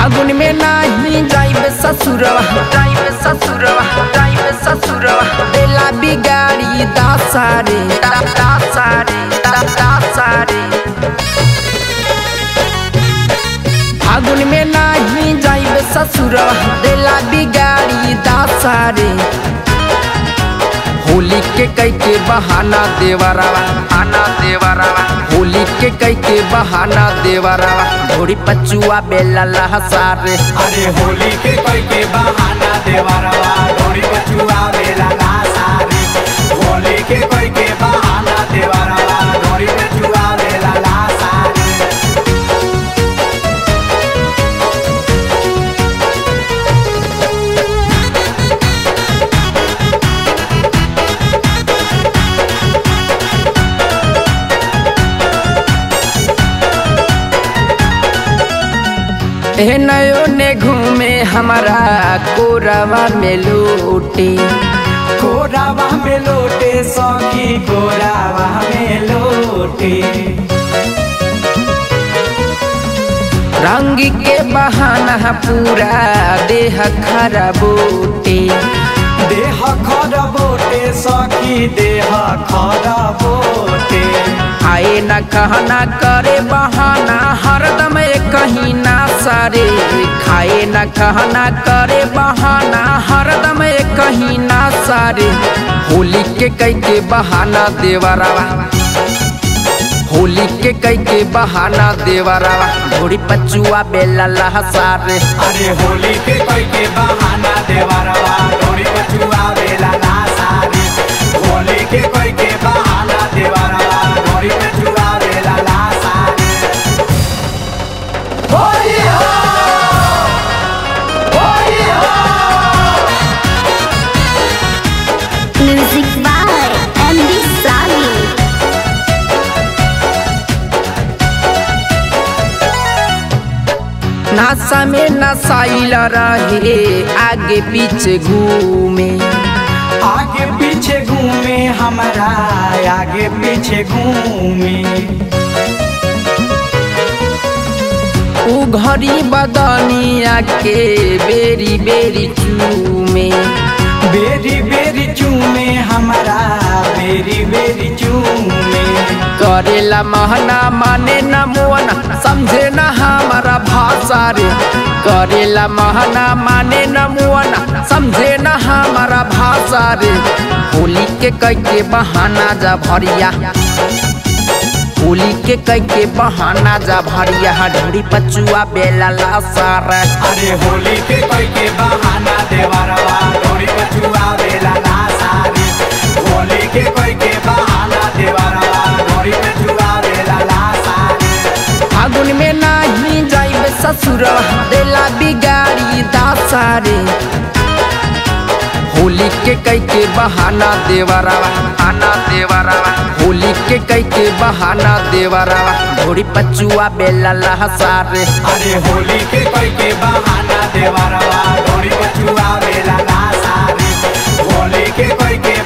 फागुन में नाही जाइब ससुरवा जाइब ससुरवा जाइब ससुरवा बेला बिगाड़ी दासारे दा दासारे दा दासारे फागुन में नाही जाइब ससुरवा बेला बिगाड़ी दासारे होली के कई के बहाना देवरावा आना देवरावा होली के कई के बहाना देवरावा घोड़ी पचुआ बेला लहसारे अरे होली के कोई के बहाना देवरवा डोरी बचुआ बेला ना सारे होली के कोई के बहाना देवरवा डोरी बचुआ बेला ना सारे ए नयो ने घूमे हमारा कोरवा में लूटी कोरावा में लोटे सौखी कोरावा में लोटे रंग के बहाना पूरा देह खराबूटी देह खर बोटे सखी देह खर बोटे आए न कहना करे बहाना हरदम कहीं ना सारे खाए न कहना करे बहाना हरदम कहीं ना सारे होली के कई के बहाना देवरावा होली के कई के बहाना देवरावा घोड़ी पचुआ बेला लहसारे अरे होली के कोई के बहाना देवरवा डोरी बचुआ बेला ना सारे होली के कोई के बहाना देवरवा डोरी बचुआ बेला ना सारे होली हो होली हो Music by Andy Sally. नासा में नसाइल रहे आगे पीछे घूमे आगे पीछे घूमे हमारा आगे पीछे घूमे उ घड़ी बदनिया के बेरी बेरी चूमे बेरी बेरी चूमे हमारा बेरी बेरी चूमे करेला महना माने न मोना समझे न हमारा भाषा रे करेला महना माने न मोना समझे न हमारा भाषा रे होली के कई के बहाना जा भरिया होली के कई के बहाना जा भरिया ढोड़ी पचुआ बेला लासारा अरे होली के कोई के बहाना देवरवा डोरी बचुआ बेला ना सारे होली के कोई के बहाना देवरवा डोरी बचुआ बेला ना सारे फागुन में नाही जाइब ससुरवा देला बिगाड़ी दासारे होली के कई के बहाना देवरावा आना देवरावा होली के कई के बहाना देवरावा घोड़ी पचुआ बेला लहसारे अरे होली के कोई के बहाना देवरवा डोरी बचुआ बेला ना सारे होली के कोई के